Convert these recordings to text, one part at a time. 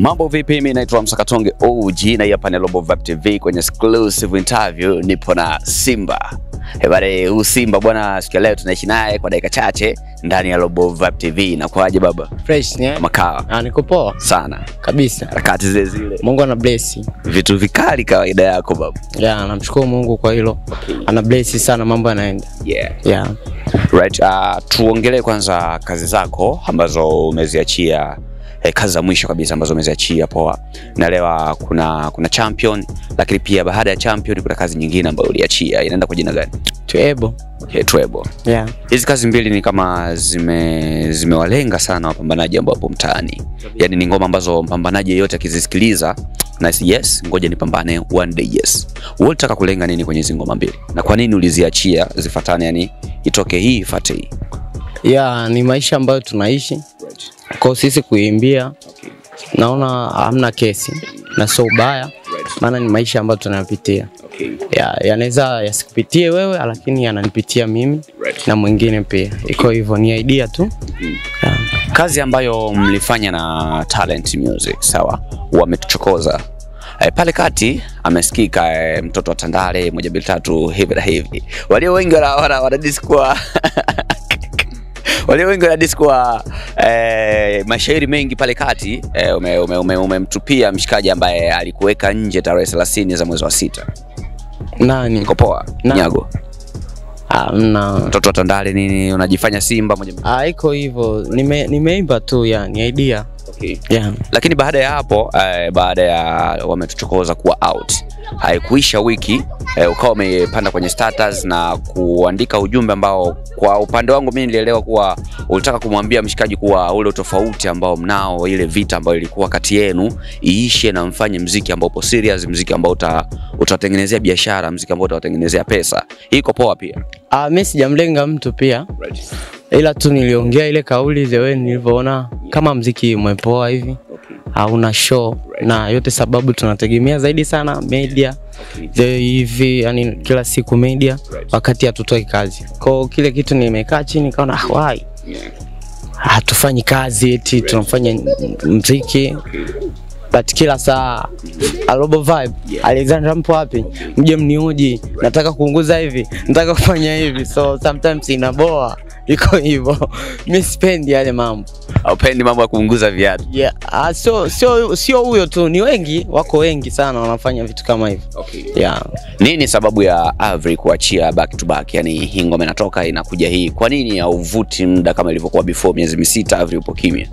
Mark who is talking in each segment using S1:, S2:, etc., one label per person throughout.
S1: Mambo vipi? Mimi naitwa Msakatonge OG na hapa ni Global Vibe TV kwenye exclusive interview nipo na Simba. Eh, bale huu Simba bwana siku ya leo tunaishi naye kwa dakika chache ndani ya Global Vibe TV. Na kwaje baba?
S2: Fresh ni
S1: Makawa
S2: Ah, niko poa
S1: sana.
S2: kabisa.
S1: Harakati zile zile.
S2: Mungu ana bless.
S1: Vitu vikali kawaida yako baba.
S2: Yeah, namshukuru Mungu kwa hilo. Ana bless sana mambo yanaenda.
S1: Yeah.
S2: Yeah.
S1: Right. Uh, tuongelee kwanza kazi zako ambazo umeziachia eh, kazi za mwisho kabisa ambazo umeziachia poa. Naelewa kuna kuna champion lakini pia baada ya champion kuna kazi nyingine ambayo uliachia. Inaenda kwa jina gani?
S2: Tuebo.
S1: Okay, Twebo.
S2: Yeah.
S1: Hizi kazi mbili ni kama zime zimewalenga sana wapambanaji ambao wapo mtaani. Yaani ni ngoma ambazo mpambanaji yeyote akizisikiliza na yes, ngoja nipambane one day yes. Wewe unataka kulenga nini kwenye hizi ngoma mbili? Na kwa nini uliziachia zifatane yani itoke hii ifate hii?
S2: Yeah, ni maisha ambayo tunaishi. Kwa sisi kuimbia naona hamna kesi na sio ubaya, maana ni maisha ambayo tunayapitia. Yeah, yanaweza yasikupitie wewe, lakini yananipitia mimi na mwingine pia. Iko hivyo, ni idea tu. Yeah.
S1: Kazi ambayo mlifanya na Talent Music, sawa, wametuchokoza e, pale kati amesikika e, mtoto wa Tandale moja mbili tatu hivi na hivi. Walio wengi wana, wana, wana disco walio wengi wana disco e, mashairi mengi pale kati e, umemtupia ume, ume, umemtupia mshikaji ambaye alikuweka nje tarehe 30 za mwezi wa sita.
S2: Nani?
S1: Niko poa
S2: Na-
S1: Nyago,
S2: Hamna.
S1: mtoto wa Tandale nini, unajifanya Simba moja mbili.
S2: Ah, iko hivyo. Nime nimeimba tu yani idea.
S1: Okay.
S2: Yeah.
S1: lakini baada ya hapo eh, baada ya wametuchokoza kuwa out haikuisha wiki eh, ukawa umepanda kwenye status na kuandika ujumbe ambao kwa upande wangu mimi nilielewa kuwa ulitaka kumwambia mshikaji kuwa ule utofauti ambao mnao ile vita ambayo ilikuwa kati yenu iishe na mfanye mziki ambao upo serious mziki ambao uta, utawatengenezea biashara mziki ambao utawatengenezea pesa hii iko poa pia
S2: Ah, mimi sijamlenga mtu pia. Ila tu niliongea ile kauli the way nilivyoona kama mziki umepoa hivi. Hauna show na yote sababu tunategemea zaidi sana media the hivi yani kila siku media wakati hatutoi kazi. Kwa kile kitu nimekaa chini kaona ah, why hatufanyi kazi eti tunafanya mziki but kila saa Alobo Vibe Alexander mpo wapi? Mje mniuji, nataka kuunguza hivi, nataka kufanya hivi, so sometimes inaboa, iko hivyo. Mimi sipendi yale mambo
S1: aupendi mambo ya kuunguza viatu
S2: yeah. Ah, sio sio sio huyo tu, ni wengi, wako wengi sana wanafanya vitu kama hivyo yeah.
S1: Nini sababu ya Avery kuachia back to back? Yani hii ngoma inatoka inakuja hii, kwa nini hauvuti muda kama ilivyokuwa before? Miezi misita Avery upo kimya.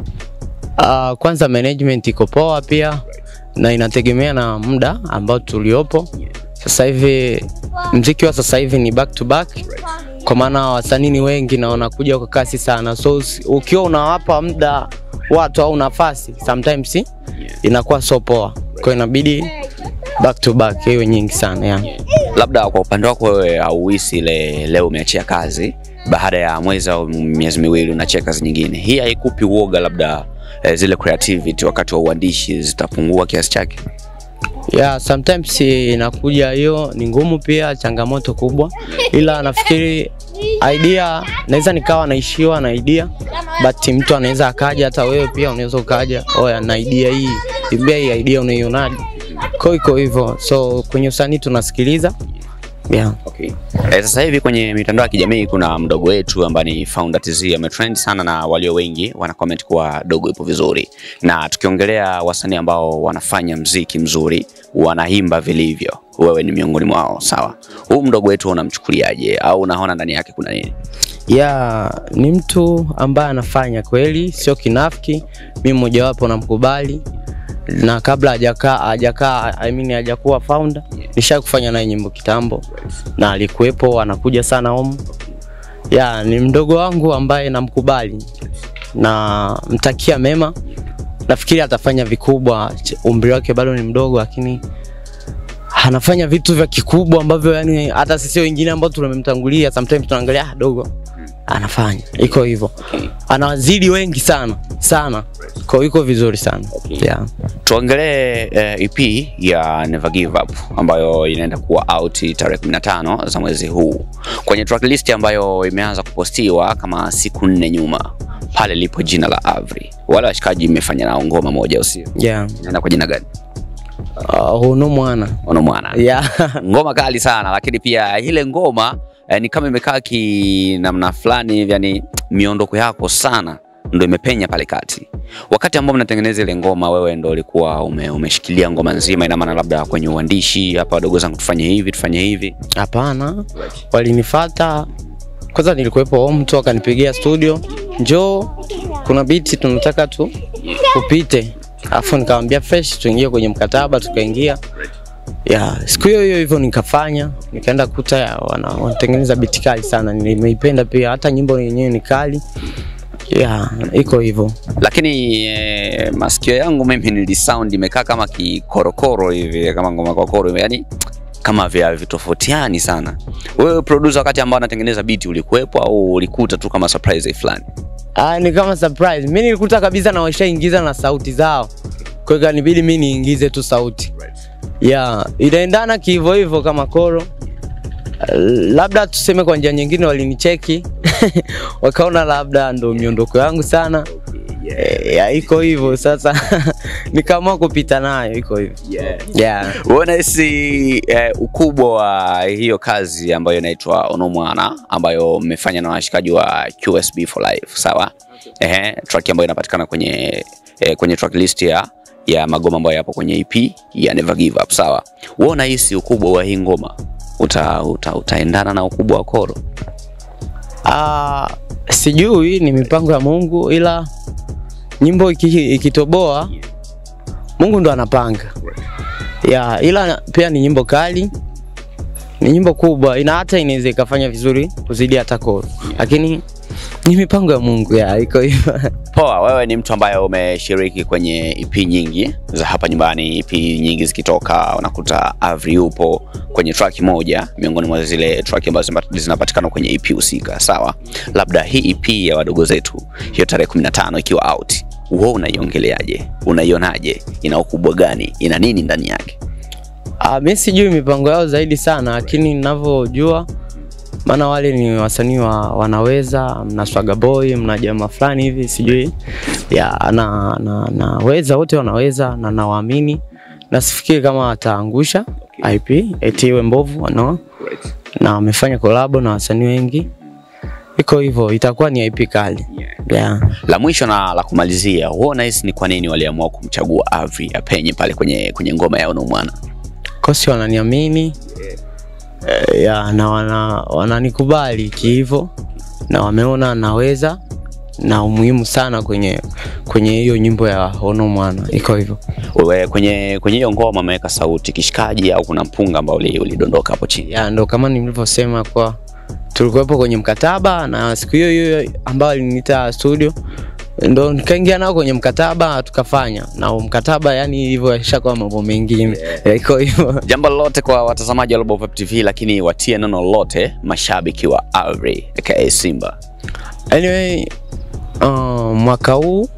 S2: Uh, kwanza management iko poa pia na inategemea na muda ambao tuliopo. Sasa hivi mziki wa sasa hivi ni back to back, kwa maana wasanii ni wengi na wanakuja kwa kasi sana, so usi- ukiwa unawapa muda watu au nafasi sometimes inakuwa so poa, kwa inabidi back to back hiyo nyingi sana yeah.
S1: Labda kwa upande wako wewe hauhisi ile leo umeachia kazi baada ya mwezi au miezi miwili unaachia kazi nyingine, hii haikupi uoga labda eh, zile creativity wakati wa uandishi zitapungua kiasi chake?
S2: Yeah, sometimes inakuja hiyo ni ngumu pia, changamoto kubwa, ila nafikiri idea naweza nikawa naishiwa na idea, but mtu anaweza akaja, hata wewe pia unaweza ukaja, oya na idea hii, imbia hii idea unaionaje? Kwa iko hivyo, so kwenye usanii tunasikiliza yeah.
S1: Okay. Eh, sasa hivi kwenye mitandao ya kijamii kuna mdogo wetu ambaye ni Founder TZ ametrend sana na walio wengi wana comment kuwa dogo ipo vizuri, na tukiongelea wasanii ambao wanafanya mziki mzuri, wanaimba vilivyo, wewe ni miongoni mwao, sawa? Huu mdogo wetu unamchukuliaje au unaona ndani yake kuna nini?
S2: Yeah, ni mtu ambaye anafanya kweli, sio kinafiki. Mimi mmojawapo namkubali, na kabla hajakaa hajakaa I mean hajakuwa founder, nisha kufanya naye nyimbo kitambo, na alikuwepo anakuja sana home. Yeah, ni mdogo wangu ambaye namkubali na mtakia mema. Nafikiri atafanya vikubwa, ch- umri wake bado ni mdogo, lakini anafanya vitu vya kikubwa ambavyo yani hata sisi wengine ambao tumemtangulia sometimes tunaangalia ah, dogo anafanya, iko hivyo, anawazidi wengi sana sana, kwa hiyo iko vizuri sana yeah.
S1: Tuongelee eh, EP ya Never Give Up ambayo inaenda kuwa out tarehe 15 za mwezi huu kwenye tracklist ambayo imeanza kupostiwa kama siku nne nyuma, pale lipo jina la Avri. Wale washikaji imefanya nao ngoma moja, usio
S2: Yeah.
S1: inaenda kwa jina gani?
S2: Uh, huno mwana
S1: Ono mwana
S2: yeah.
S1: ngoma kali sana, lakini pia ile ngoma eh, ni kama imekaa ki namna fulani hivi, yani miondoko yako sana ndo imepenya pale kati. Wakati ambao mnatengeneza ile ngoma, wewe ndo ulikuwa ume, umeshikilia ngoma nzima, ina maana labda kwenye uandishi, hapa wadogo zangu tufanye hivi tufanye hivi.
S2: Hapana, walinifata kwanza, nilikuwepo home tu, akanipigia studio, njoo kuna biti tunataka tu upite, alafu nikamwambia fresh, tuingie kwenye mkataba, tukaingia ya siku hiyo hiyo hivyo nikafanya, nikaenda kuta ya, wana, wanatengeneza biti kali sana, nimeipenda pia, hata nyimbo yenyewe ni kali ya iko hivyo.
S1: Lakini eh, masikio yangu mimi nilisound imekaa kama kikorokoro hivi, kama ngoma kokoro hivi, yani kama vya vitofautiani sana. Wewe producer, wakati ambao anatengeneza beat ulikuwepo au ulikuta tu kama surprise fulani?
S2: Ah, ni kama surprise. Mimi nilikuta kabisa na washaingiza na sauti zao. Kwa hiyo kanibidi mimi niingize tu sauti. Yeah, inaendana kihivyo hivyo kama koro. Uh, Labda tuseme kwa njia nyingine walinicheki wakaona labda ndo miondoko yangu sana. Eh, ya iko hivyo sasa nikaamua kupita nayo iko hivyo. Yeah.
S1: Wewe unahisi eh, ukubwa wa hiyo kazi ambayo inaitwa Onomwana ambayo mmefanya na washikaji wa QSB for Life, sawa? Ehe, track ambayo inapatikana kwenye eh, kwenye track list ya ya magoma ambayo yapo kwenye EP ya Never Give Up, sawa? Wewe unahisi ukubwa wa hii ngoma uta, uta, utaendana na ukubwa wa koro?
S2: Ah, sijui ni mipango ya Mungu ila nyimbo iki- ikitoboa Mungu ndo anapanga. Ya, ila pia ni nyimbo kali. Ni nyimbo kubwa, ina hata inaweza ikafanya vizuri kuzidi hata koro. Lakini ni mipango ya Mungu ya iko hivyo.
S1: Poa, wewe ni mtu ambaye umeshiriki kwenye EP nyingi za hapa nyumbani. EP nyingi zikitoka unakuta Avri yupo kwenye track moja miongoni mwa zile track ambazo zima- zinapatikana kwenye EP husika, sawa? Labda hii EP ya wadogo zetu hiyo tarehe 15 ikiwa out, wewe unaiongeleaje? Unaionaje? Ina ukubwa gani? Ina nini ndani yake?
S2: Ah, mimi sijui mipango yao zaidi sana, lakini ninavyojua maana wale ni wasanii wa, wanaweza, mna Swaga Boy, mna jamaa fulani hivi sijui ya na, na, naweza wote wanaweza na nawaamini na sifikiri kama wataangusha IP eti iwe mbovu no. Na wamefanya kolabo na wasanii wengi, iko hivyo, itakuwa ni IP kali yeah.
S1: La mwisho na la kumalizia, wewe unahisi ni kwa nini waliamua kumchagua Avri apenye pale kwenye kwenye ngoma ya Onomwana?
S2: kosi wananiamini eh, ya, na wana, wananikubali kihivyo na wameona naweza na umuhimu sana kwenye kwenye hiyo nyimbo ya Ono Mwana iko hivyo.
S1: Wewe kwenye kwenye hiyo ngoma ameweka sauti kishikaji au kuna mpunga ambao uli- ulidondoka hapo chini?
S2: Ya, ndo kama nilivyosema kwa tulikuwepo kwenye mkataba na siku hiyo hiyo ambayo aliniita studio ndo nikaingia nao kwenye mkataba tukafanya na huo mkataba, yani hivyo yashakuwa mambo mengine yeah. iko hivyo.
S1: Jambo lolote kwa watazamaji wa Global Vibe TV, lakini watie neno lolote mashabiki wa Avri aka Simba.
S2: Anyway, uh, mwaka huu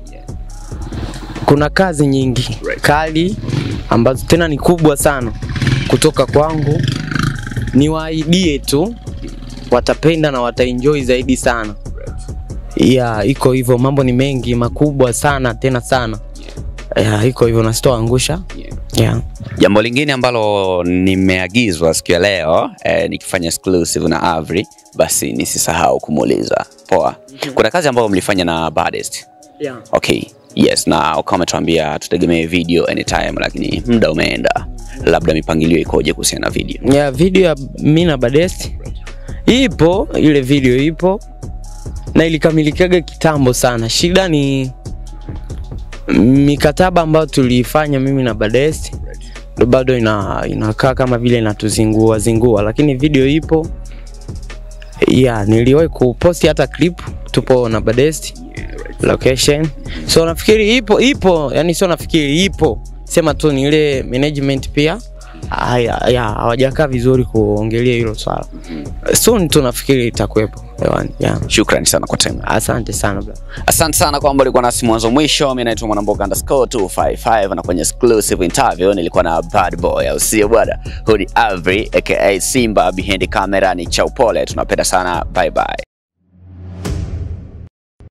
S2: kuna kazi nyingi kali ambazo tena ni kubwa sana kutoka kwangu. Niwaahidie tu watapenda na wataenjoy zaidi sana. Yeah, iko hivyo, mambo ni mengi makubwa sana tena sana. Yeah, iko hivyo na sitoangusha. Yeah.
S1: Jambo lingine ambalo nimeagizwa siku ya leo eh, nikifanya exclusive na Avri, basi nisisahau kumuuliza. Poa, kuna kazi ambayo mlifanya na Baddest.
S2: Yeah.
S1: Okay, yes, na ukawa umetuambia tutegemee video anytime, lakini muda umeenda, labda mipangilio ikoje kuhusiana na video?
S2: ya video ya mimi na Badest ipo, ile video ipo na ilikamilikaga kitambo sana. Shida ni mikataba ambayo tuliifanya mimi na Badest ndo bado ina, inakaa kama vile inatuzingua zingua, lakini video ipo ya niliwahi kuposti hata clip, tupo na Badest location, so nafikiri ipo ipo, yani sio nafikiri ipo, sema tu ni ile management pia haya ya hawajakaa vizuri kuongelea hilo swala. Soon tunafikiri itakuwepo hewani. Yeah.
S1: Shukrani sana kwa time.
S2: Asante sana bro.
S1: Asante sana kwamba ulikuwa nasi mwanzo mwisho. Mimi naitwa Mwanamboga underscore 255 na kwenye exclusive interview nilikuwa na bad boy, au sio bwana? Huyu ni Avery aka Simba, behind camera ni Chaupole. Tunapenda sana, bye bye.